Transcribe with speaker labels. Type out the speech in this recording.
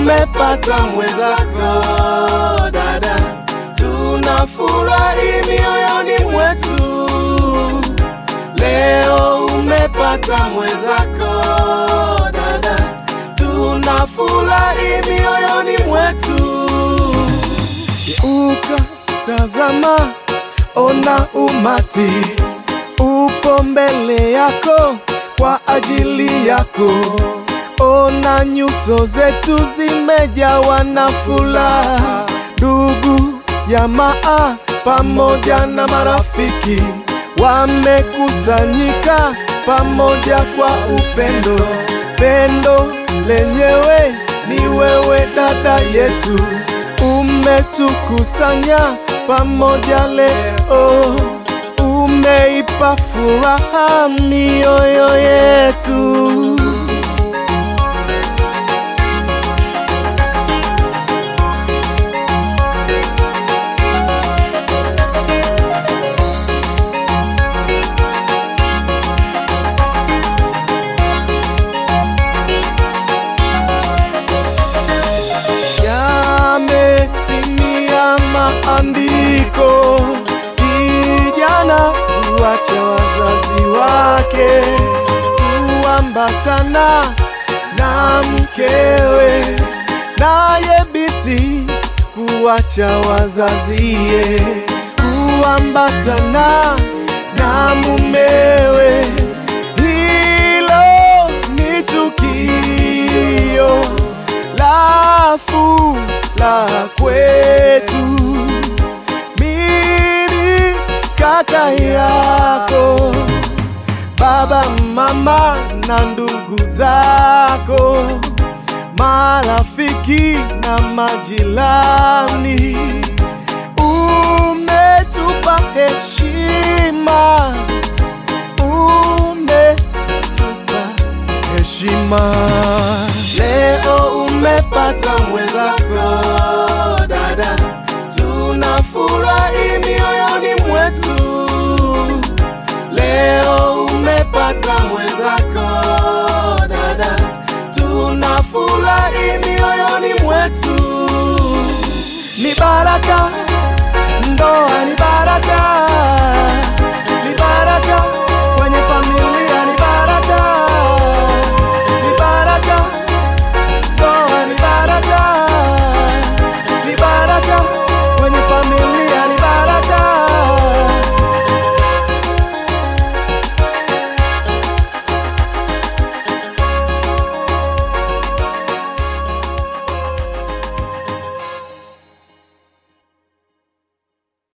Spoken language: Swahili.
Speaker 1: umepata mwenzako dada, tunafurahi mioyoni mwetu. Leo umepata mwenzako dada, tunafurahi mioyoni mwetu. Geuka, tazama, ona umati upo mbele yako kwa ajili yako. Ona nyuso zetu zimejawa na furaha, ndugu, jamaa pamoja na marafiki wamekusanyika pamoja kwa upendo. Pendo lenyewe ni wewe dada yetu, umetukusanya pamoja leo, umeipa furaha mioyo yetu. Yametimia maandiko, kijana kuacha wazazi wake, kuambatana na mkewe, naye binti kuacha wazazie, kuambatana na mumewe. Hilo ni tukio la furaha kwetu. Mimi kaka yako, baba, mama na ndugu zako, marafiki na majirani, umetupa heshima, umetupa heshima. Leo umepata mwenzako dada, tunafurahi